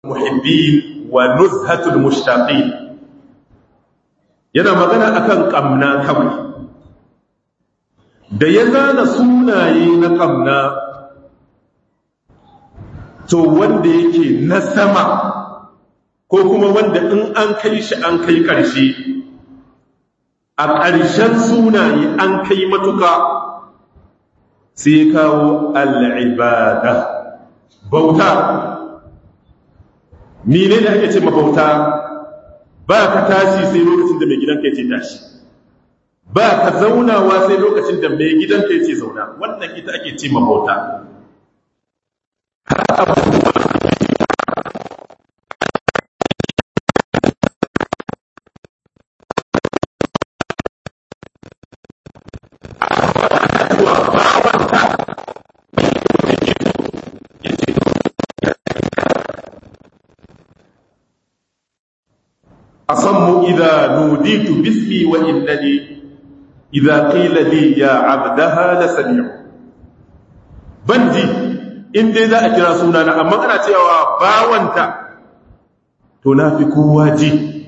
muhibbin wa nuzhatul mushtaqin yana magana akan kamna kawai da ya zana sunaye na kamna to wanda yake na sama ko kuma wanda in an kai shi an kai ƙarshe a ƙarshen sunaye an kai matuka sai kawo al'ibada bauta ni ne da ake ce mabauta ba ka tashi sai lokacin da mai gidanka ya ce tashi ba ka zaunawa sai lokacin da mai gidanka ya ce zauna wannan ita ake ce mabauta أصم إذا نوديت باسمي وإنني إذا قيل لي يا عبدها لسميع بندي إن دي ذا أكرا سونانا أما أنا تيوا باوانتا تنافق واجي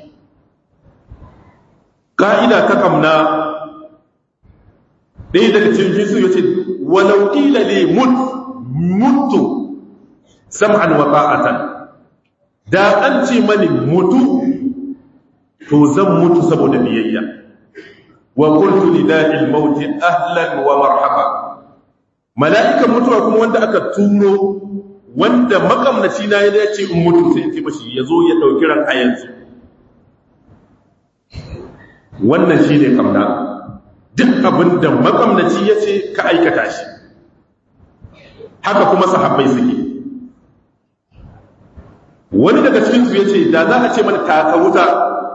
قائدة ككمنا ɗaya daga cikin su yace walau qila li mut mutu sam'an wa ta'atan da an ce mani mutu to zan mutu saboda biyayya wa qultu li da'il maut ahlan wa marhaba mala'ikan mutuwa kuma wanda aka turo wanda makamnaci na ya ce in mutu sai ce mashi yazo ya dauki ran a yanzu wannan shine kamna duk abinda makamnaci ya ce ka aikata shi haka kuma sahabbai suke wani daga cikinsu ya ce da za a ce mana taka wuta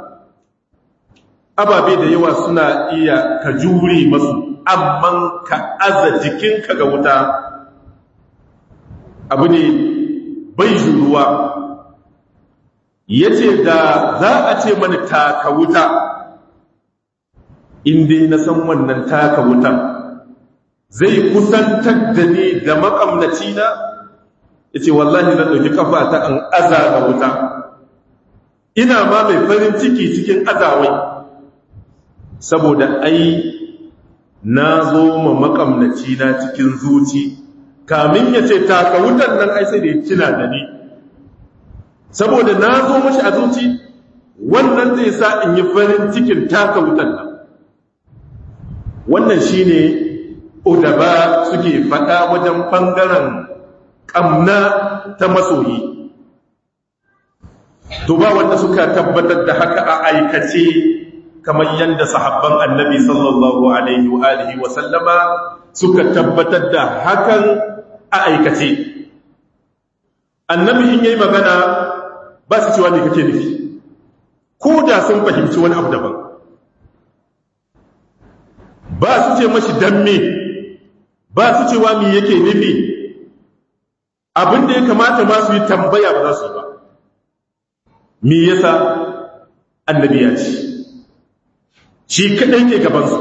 ababe da yawa suna iya ka jure masu amma ka aza jikinka ga wuta abu ne bai juruwa ya ce da za a ce mana taka wuta inda na san wannan taka wutan zai kusantar da ni da makamnaci na ya ce wallahi zan ɗauki kafa ta an aza ga wuta ina ma mai farin ciki cikin azawai saboda ai na zo ma makamnaci na cikin zuci kamin ya ce taka wutan nan ai sai da ya cina da ni saboda na zo mashi a zuci wannan zai sa in yi farin cikin taka wutan nan wannan shine udaba suke fada wajen bangaren kamna ta masoyi to ba wanda suka tabbatar da haka a aikace kamar yadda sahabban annabi sallallahu alaihi wa alihi wa sallama suka tabbatar da hakan a aikace annabi in yayi magana ba su cewa ne kake nufi ko da sun fahimci wani abu daban ba su ce mashi dan me ba su cewa me yake nufi abin da ya kamata ma su yi tambaya ba za su yi ba me yasa annabi ya ce shi kaɗai ke gabansu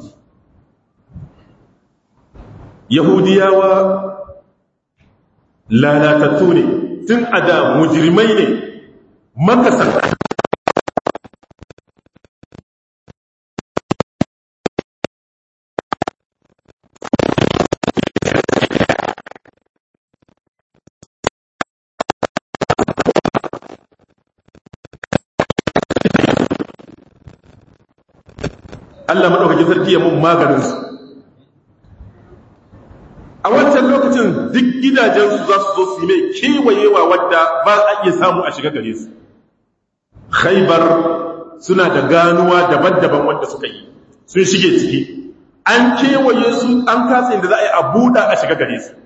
yahudiyawa lalatattu ne tun a da mujirmai ne makasar Allah maɗaukakin sarki ya mun maganinsu a wancan lokacin duk gidajensu za su zo su yi mai kewayewa wadda ba a iya samu a shiga gare su khaibar suna da ganuwa daban-daban wanda suka yi sun shige ciki an kewaye su an kasa inda za a yi a buɗa a shiga gare su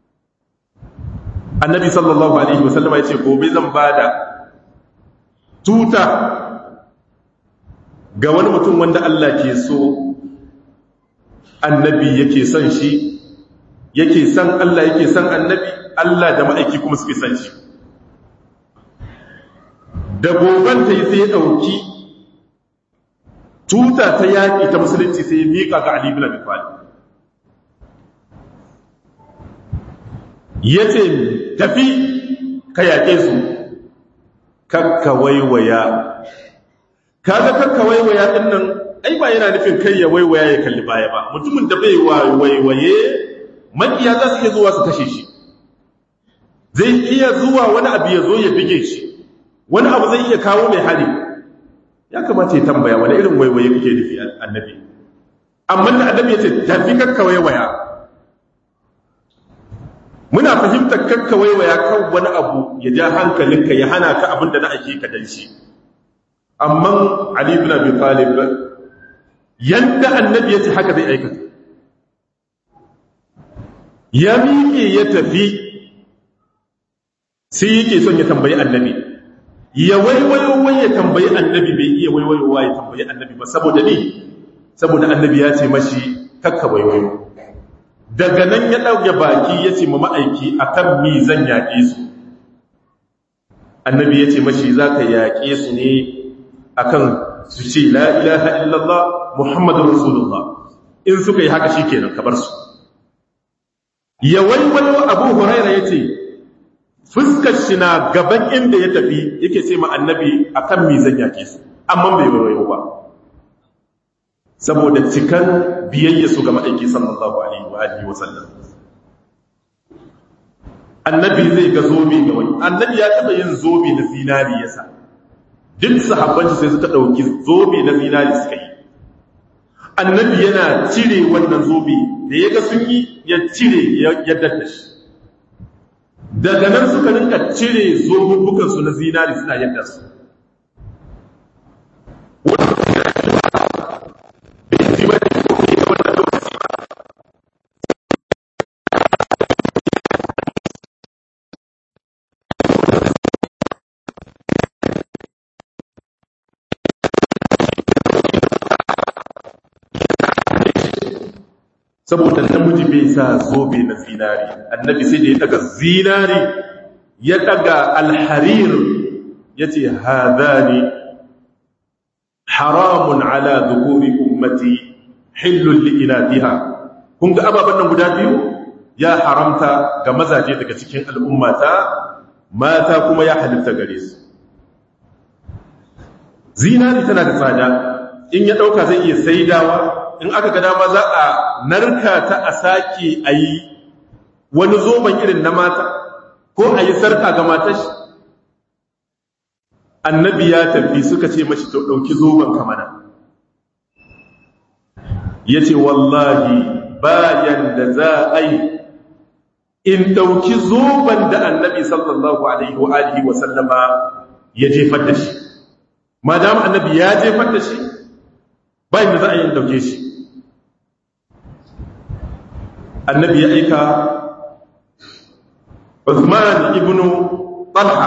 annabi sallallahu alaihi wasallama ya ce gobe zan ba da tuta ga wani mutum wanda Allah ke so annabi yake son shi yake son Allah yake son annabi Allah da ma'aiki kuma suke son shi da goban ta yi sai ya ɗauki tuta ta yaƙi ta musulunci sai ya miƙa ga Ali bin Abi Talib yace tafi ka yaƙe su kakka waiwaya kaga kakka waiwaya din nan ai ba yana nufin kai ya waiwaya ya kalli baya ba mutumin da bai waiwaye makiya za su iya zuwa su kashe shi zai iya zuwa wani abu ya zo ya bige shi wani abu zai iya kawo mai hari ya kamata ya tambaya wani irin waiwaye kake nufi annabi amma da annabi ya ce tafi kakka waiwaya muna fahimtar kakka waiwaya kan wani abu ya ja hankalinka ya hana ka abin da na ake ka dan shi amma ali ibn abi talib yanda annabi ya ce haka zai aikata ya miƙe ya tafi sai yake son ya tambayi annabi ya waiwayo wai ya tambayi annabi bai iya waiwayowa ya tambayi annabi ba saboda ni saboda annabi ya ce mashi kakka waiwayo daga nan ya ɗauke baki ya ce ma ma'aiki a kan mi zan yaƙe su annabi ya ce mashi za ka yaƙe su ne a kan su ce la ilaha illallah muhammadun rasulullah in suka yi haka shi kenan kabar su ya waiwayo abu huraira ya ce fuskar shi na gaban inda ya tafi yake ce ma annabi a kan mi zan yaƙe su amma bai waiwayo ba saboda cikan biyayya su ga ma'aiki sallallahu alaihi wa alihi wa sallam annabi zai ga zobe ga wani annabi ya taba yin zobe na zinari yasa duk sahabban sai suka dauki zobe na zinari suka yi annabi yana cire wannan zobe da yaga sun yi ya cire ya dadda shi daga nan suka rinka cire zobubbukan su na zinari suna yadda su saboda namiji bai sa zobe na zinari annabi sai da ya daga zinari ya daga alharir ya ce hadani haramun ala zuhuri ummati hillun li'inatiha kun ga ababen nan guda biyu ya haramta ga mazaje daga cikin al'ummata mata kuma ya halitta gare su zinari tana da tsada in ya ɗauka zai iya saidawa in aka ga dama za a narka ta a sake a yi wani zoben irin na mata ko a yi sarka ga matashi annabi ya tafi suka ce mashi to ɗauki zoben kamana ya ce wallahi bayan da za a yi in ɗauki zoben da annabi sallallahu alaihi wa alihi wa sallama ya jefar da shi madam annabi ya jefar da shi bayan da za a yi ɗauke shi annabi ya aika Uthman ibn Talha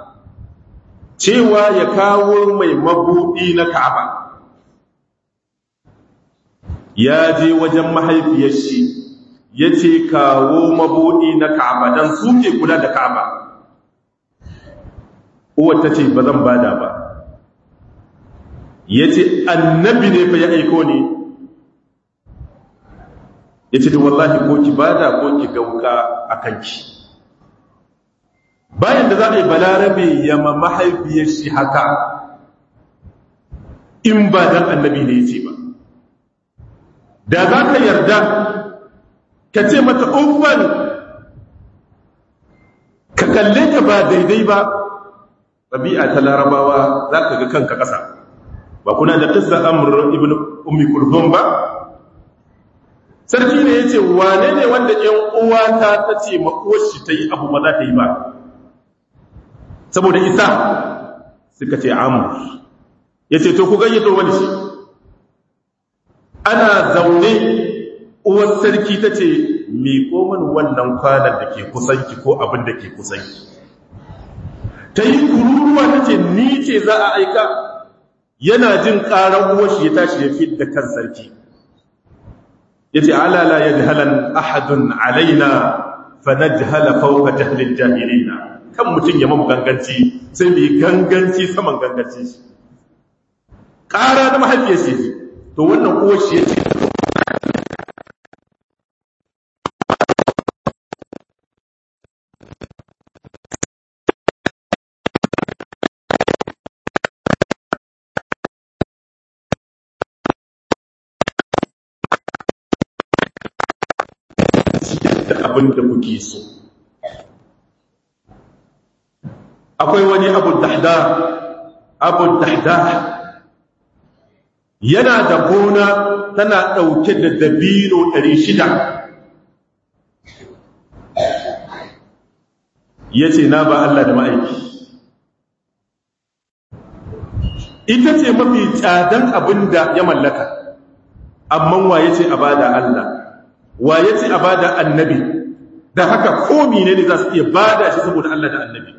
cewa ya kawo mai mabudi na Ka'aba ya je wajen mahaifiyar shi yace kawo mabudi na Ka'aba dan suke kula da Ka'aba uwar tace bazan bada ba yace annabi ne fa ya aiko ni ya ce wallahi ko ki bada ko ki gauka a kanki bayan da za a yi balarabe yama mahaifiyar shi haka in ba dan annabi ne ya ce ba da za ka yarda ka ce mata umman ka kalle ta ba daidai ba ɗabi'a ta larabawa za ka ga kanka ƙasa ba kuna da ƙisa amur ibn ummi kulthum ba sarki ne ya ce wane ne wanda ‘yan uwata ta ce makoshi ta yi abu ba za ta yi ba saboda isa suka ce amur ya ce to ku gayyato wani shi ana zaune uwar sarki ta ce miƙo mani wannan kwanan da ke kusanki ko abin da ke kusanki ta yi kururuwa ta ce ni ce za a aika yana jin ƙarar uwar shi ya tashi ya fi da kan sarki yace ala la yajhalan ahadun alaina fanajhala fawqa jahlil jahilina kan mutun ya mamu ganganci sai mu ganganci saman ganganci ƙara da mahaifiyar shi to wannan uwar shi yace abin da kuke so akwai wani abu dahda abu dahda yana da gona tana ɗauke da dabino 600 ya ce na ba Allah da ma'aiki ita ce mafi tsadan abin da ya mallaka amma waye ce a bada Allah waye ce a bada annabi da haka komi ne ne za su iya bada shi saboda Allah da annabi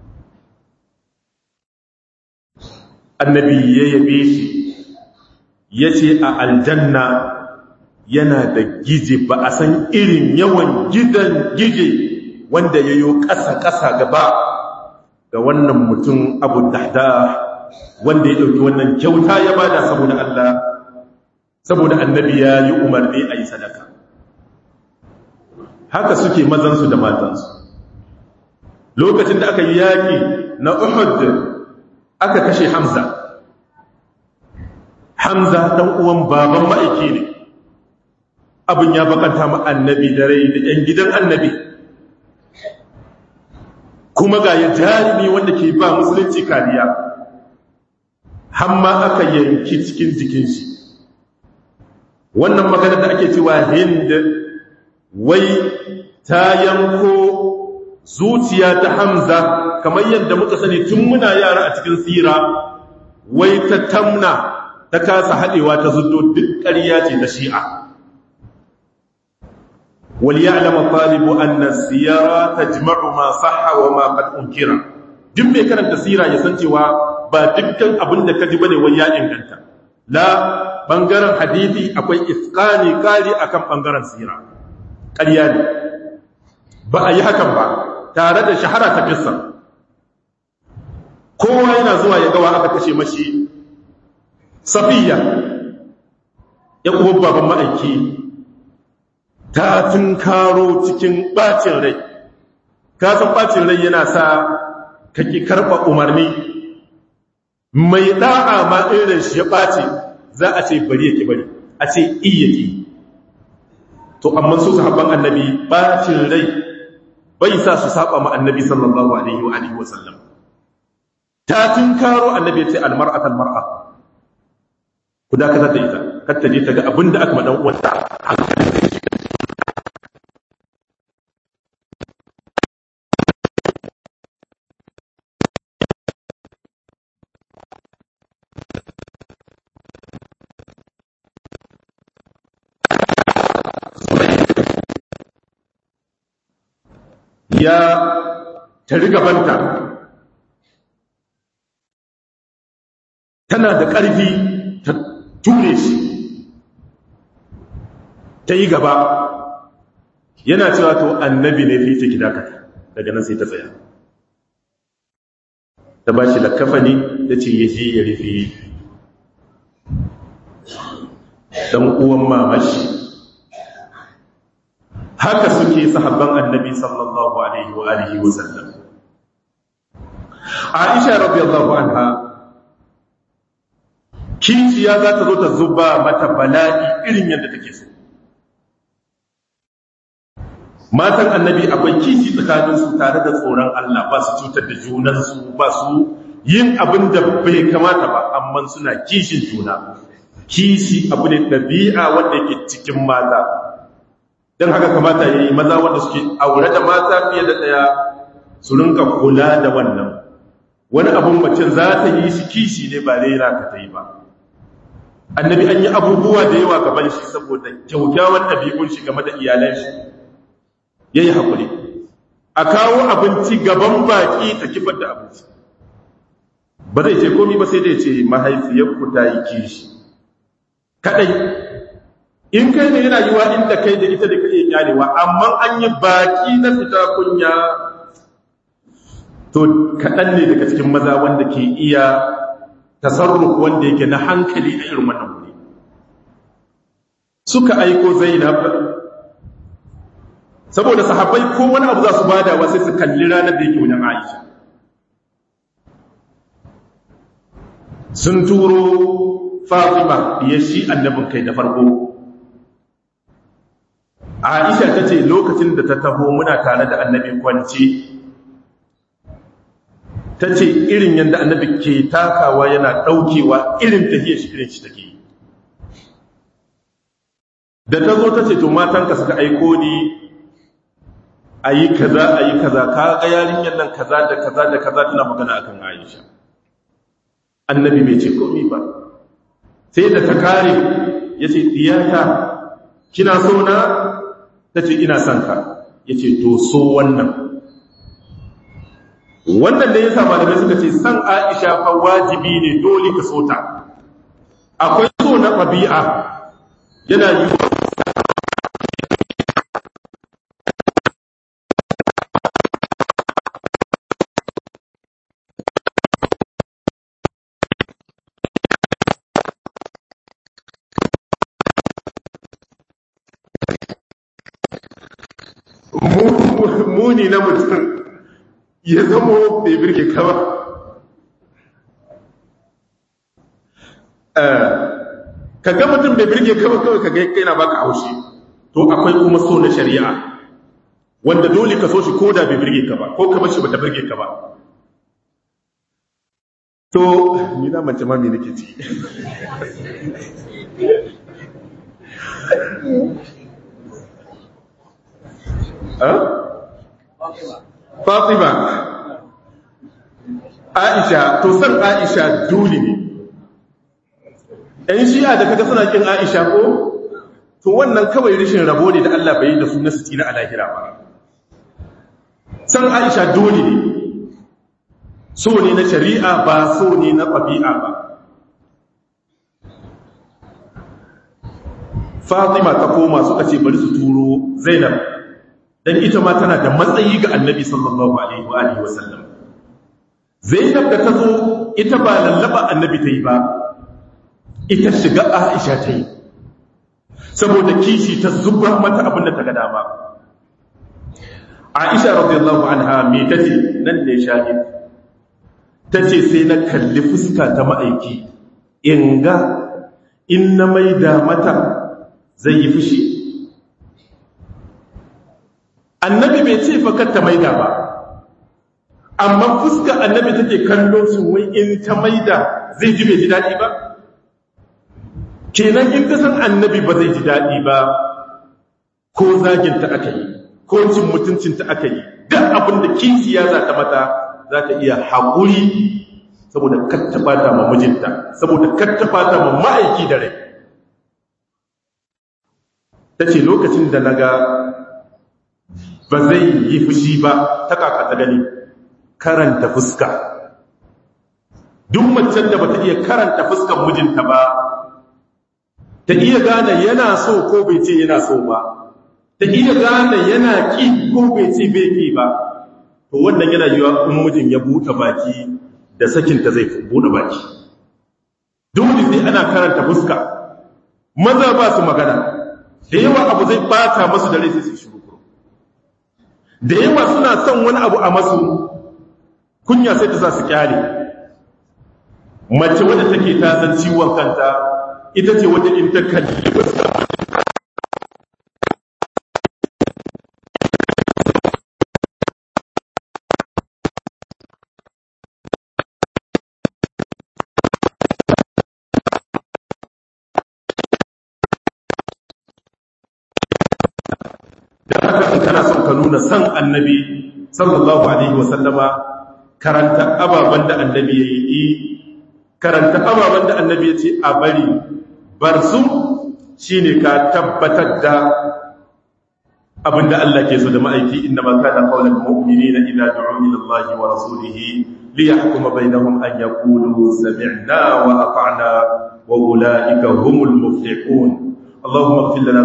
annabi ya yabe shi ya ce a aljanna yana da gije ba a san irin yawan gidan gije wanda ya yi ƙasa-ƙasa gaba ga wannan mutum abu dahda wanda ya ɗauki wannan kyauta ya bada saboda Allah saboda annabi ya yi umarni a yi sadaka haka suke mazansu da matansu lokacin da aka yi yaƙi na uhud aka kashe hamza hamza ɗan uwan baban ma'aiki ne abin ya bakanta ma annabi da rai da ‘yan gidan annabi kuma ga ya jarumi wanda ke ba musulunci kariya hamma aka yanki cikin jikin shi wannan magana da ake cewa hind wai ta yanko zuciya ta hamza kamar yadda muka sani tun muna yara a cikin tsira wai ta tamna ta kasa haɗewa ta zuddo duk ƙarya ce ta shi'a وليعلم الطالب أن السيارة تجمع ما صح وما قد أنكر duk mai karanta sira ya san cewa ba dukkan abin da ka ji bane wai ya inganta la bangaren hadisi akwai isqani kari akan bangaren sira ƙarya ne ba a yi hakan ba tare da shahara ta kissa kowa yana zuwa ya gawa aka kashe mashi safiya ya kuma baban ma'aiki ta karo cikin bacin rai kasan bacin rai yana sa kake karɓa umarni mai da'a ma irin shi ya ɓace za a ce bari yake bari a ce iya ke to amma su sahabban annabi bacin rai bai sa su saba ma annabi sallallahu alaihi wa alihi wa sallam ta karo annabi ya ce almar'at almar'a ku dakatar da ita kar ta je ta ga abinda aka ma dan uwanta hankalin zai shiga ya tari gabanta tana da ƙarfi ta ture shi ta yi gaba yana cewa to annabi ne fi ciki dakata daga nan sai ta tsaya ta ba shi lakafani da ce ya je ya rufe ɗan uwan mamashi haka suke sahabban annabi sallallahu alaihi wa alihi wa sallam Aisha radiyallahu anha kinciya za ta zo ta zuba mata bala'i irin yadda take so matan annabi akwai kishi tsakanin su tare da tsoron Allah ba su cutar da junansu ba su yin abin da bai kamata ba amma suna kishin juna kishi abu ne ɗabi'a wanda yake cikin mata don haka kamata ya yi maza wanda suke aure da mata fiye da ɗaya su rinka kula da wannan wani abin macin za ta yi shi kishi ne ba rera ka ta yi ba annabi an yi abubuwa da yawa gaban shi saboda kyaukyawan ɗabi'un shi game da iyalan shi ya yi haƙuri a kawo abinci gaban baƙi ta kifar da abinci ba zai ce komi ba sai dai ce mahaifiyarku ta yi kishi kaɗai in kai ne yana yiwa inda kai da ita da ka iya kyarewa amma an yi baki na fita kunya to kaɗan ne daga cikin maza wanda ke iya tasarruf wanda yake na hankali a irin wannan wuri suka aiko zainab saboda sahabbai ko wani abu za su bada wa sai su kalli ranar da yake wajen aisha sun turo fatima ya shi annabin kai da farko Aisha ta ce lokacin da ta taho muna tare da annabi kwanci ta ce irin yadda annabi ke takawa yana ɗaukewa irin tahiyar shi irin shi take yi da ta zo ta ce to matanka suka aiko ni a yi kaza a yi kaza ka ga yarinyar nan kaza da kaza da kaza tana magana akan Aisha annabi bai ce komai ba sai da ta kare ya ce diyata kina so na ta ce ina son ka ya ce to so wannan wannan da ya sa malamai suka ce san aisha fa wajibi ne dole ka so ta akwai so na ɗabi'a yana yi muni na mutum ya zama bai birge ka ba ka ga mutum bai birge ka ba kawai ka ga kai na baka haushi to akwai kuma so na shari'a wanda dole ka so shi ko da bai birge ka ba ko ka bashi bata birge ka ba to ni na mace ma me nake ci Fatima Aisha to san Aisha dole ne ɗan shi'a da kaga suna kin Aisha ko to wannan kawai rishin rabo ne da Allah bai yi da su na su tsira a lahira ba san Aisha dole ne so ne na shari'a ba so ne na ɗabi'a ba Fatima ta koma suka ce bari su turo Zainab dan ita ma tana da matsayi ga Annabi sallallahu alaihi wa alihi wasallam Zainab da ta zo ita ba lallaba Annabi ta yi ba ita shiga Aisha ta yi saboda kishi ta zuba mata abin da ta ga dama Aisha radiyallahu anha me tace nan ne shahid tace sai na kalli fuska ta ma'aiki in ga in na maida mata zai yi fushi annabi bai ce fakar ta maida ba amma fuska annabi take kallo su wai in ta maida zai ji bai ji daɗi ba kenan in ta san annabi ba zai ji daɗi ba ko zaginta aka yi ko cin mutuncinta aka yi duk abin da kisiya za ta mata za ta iya haƙuri saboda kattafata ma mijinta saboda kattafata ma ma'aiki da rai ta ce lokacin da na ga ba zai yi fushi ba ta kaka ta gani karanta fuska duk macen da ba ta iya karanta fuskan mijinta ba ta iya gane yana so ko bai ce yana so ba ta iya gane yana ƙi ko bai ce bai ƙi ba to wannan yana yiwa in mijin ya buɗe baki da sakinta zai buɗe baki dole sai ana karanta fuska maza ba su magana da yawa abu zai bata masu da rai sai su shiru da yawa suna son wani abu a masu kunya sai ta sa su kyale mace wadda take ta san ciwon kanta ita ce wadda in ta kalli wasu kana son ka nuna san annabi sallallahu alaihi wasallama karanta ababen da annabi ya yi karanta ababen da annabi ya ce a bari bar su shine ka tabbatar da abinda Allah ke so da ma'aiki inna ma kana qawlan mu'minina idza du'u ila Allah wa rasulihi liyahkuma bainahum an yaqulu sami'na wa ata'na wa ulaika humul muflihun اللهم اغفر لنا